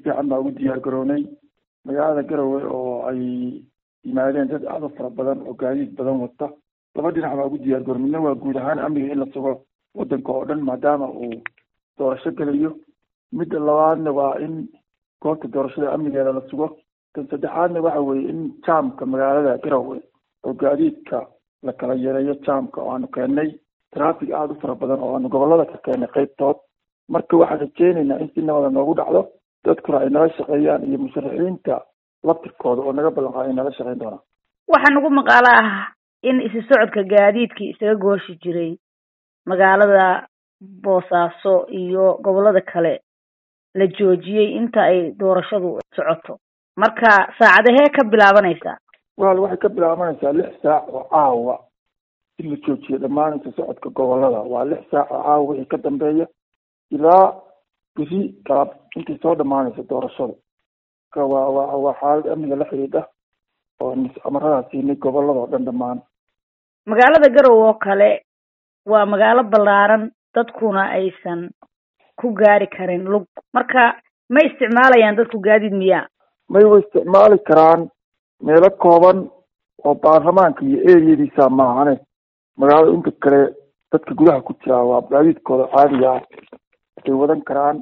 fiican baa ugu diyaar garownay magaalada garowe oo ay yimaadeen dad aad u fara badan oo gaadiid badan wata laba dhinac baa ugu diyaar garow midna waa guud ahaan amniga in la sugo wadanka oo dhan maadaama uu doorasho gelayo midda labaadna waa in goobta doorashada amnigeeda la sugo tan saddexaadna waxa weeye in jaamka magaalada garowe oo gaadiidka la kala yareeyo jaamka oo aanu keennay traffic aada u fara badan oo aanu gobolada ka keennay qaybtood marka waxaan rajeynaynaa in si nabada noogu dhacdo dadkuna ay nala shaqeeyaan iyo musharaxiinta laftirkooda oo naga ballan qaada ay nala shaqeyn doonaan waxaa nagu maqaalo ah in isu socodka gaadiidkii isaga gooshi jiray magaalada boosaaso iyo gobolada kale la joojiyey inta ay doorashadu socoto marka saacadahee ka bilaabanaysaa wal waxay ka bilaabanaysaa lix saac oo caawa in la joojiyo dhammaan isu socodka gobolada waa lix saac oo caawa wixii ka dambeeya ilaa beri galab intay soo dhamaanayso doorashada marka waa waa waa xaalad amniga la xidhiidha oo amaradaas siinay gobolada oo dhan dhammaan magaalada garowe oo kale waa magaalo ballaaran dadkuna aysan ku gaari karin lug marka ma isticmaalayaan dadku gaadiid miyaa may way isticmaali karaan meelo kooban oo baarlamaanka iyo eriyadiisa maahane magaalada inta kale dadka gudaha ku jiraa waa gaadiidkooda caadiga ah ay wadan karaan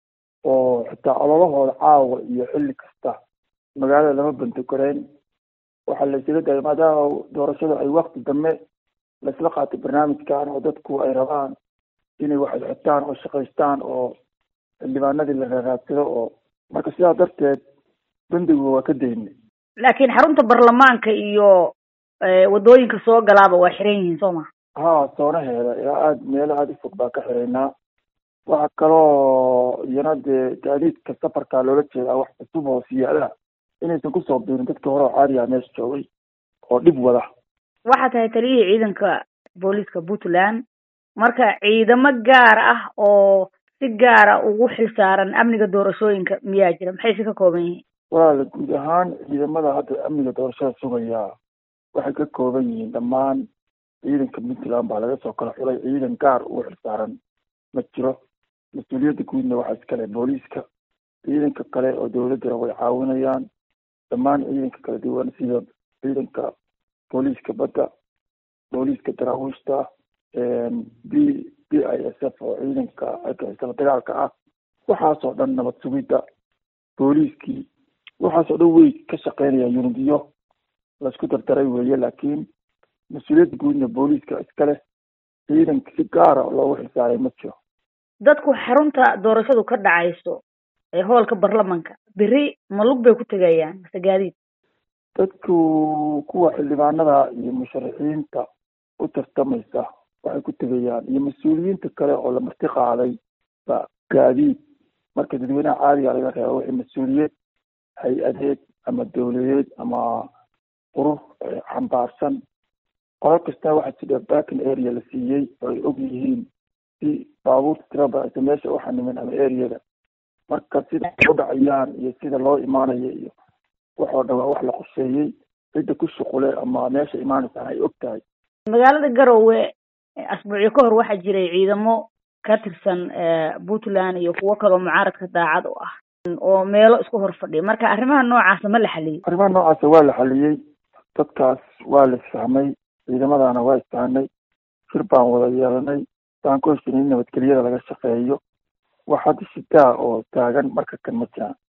oo xitaa ololahooda caawa iyo xilli kasta magaalada lama bantogareyn waxaa la isaga dayay maadaama doorashada ay wakti dambe laisla qaatay barnaamijkan oo dadku ay rabaan inay wax xitaan oo shaqaystaan oo xildhibaanadii la raaraadsado oo marka sidaa darteed bandigu waa ka daynay laakiin xarunta baarlamaanka iyo wadooyinka soo galaaba waa xiran yihiin soo ma ha soonaheeda ilaa aada meelo aada u fog baa ka xiraynaa waxaa kaloo iyana dee gaadiidka safarkaa loola jeedaa wax cusub oo siyaadaha inaysan kusoo biirin dadkii hore oo caadiga meesha joogay oo dhib wada waxaa tahay taliyihii ciidanka booliiska puntland marka ciidamo gaar ah oo si gaara ugu xilsaaran amniga doorashooyinka miyaa jira maxay si ka kooban yihiin walaala guud ahaan ciidamada hadda amniga doorashada sugaya waxay ka kooban yihiin dhammaan ciidanka puntland baa laga soo kala xulay ciidan gaar ugu xilsaaran ma jiro mas-uuliyadda guudna waxaa iskale booliiska ciidanka kale oo dawladdana way caawinayaan dhammaan ciidanka kala duwan sida ciidanka booliiska badda booliiska daraawiishta b b i s f oo ciidanka isla dagaalka ah waxaasoo dhan nabad sugidda booliiskii waxaasoo dhan way ka shaqeynayaan yunidiyo laisku dardaray weeye laakiin mas-uuliyadda guudna booliiska iskale ciidanka si gaara loogu xilsaaray ma jiro dadku xarunta doorashadu ka dhacayso ee hoolka baarlamanka beri malug bay ku tegayaan mase gaadiid dadku kuwa xildhibaanada iyo musharaxiinta u tartamaysa waxay ku tegayaan iyo mas-uuliyiinta kale oo la marti qaaday ba gaadiid marka dadweynaha caadiga laga reebo wixii mas-uuliyad hay-adeed ama dawladeed ama qurur xambaarsan qolo kastana waxaa jira backing area la siiyey oo ay og yihiin si baabuurta tira badan aysa meesha u xanimin ama areada marka sida u dhacayaan iyo sida loo imaanayo iyo waxoo dhan waa wax la qorsheeyey cidda ku shuqule ama meesha imaanaysaan ay og tahay magaalada garowe asbuucyo ka hor waxaa jiray ciidamo ka tirsan puntland iyo kuwo kaloo mucaaradka daacad u ah oo meelo isku hor fadhiya marka arrimaha noocaasa ma la xaliyey arrimaha noocaasa waa la xaliyey dadkaas waa la isfahmay ciidamadana waa isfahnay shir baan wada yeelanay baan ku heshinay in nabadgelyada laga shaqeeyo wax hadda shitaa oo taagan marka kan ma jiraan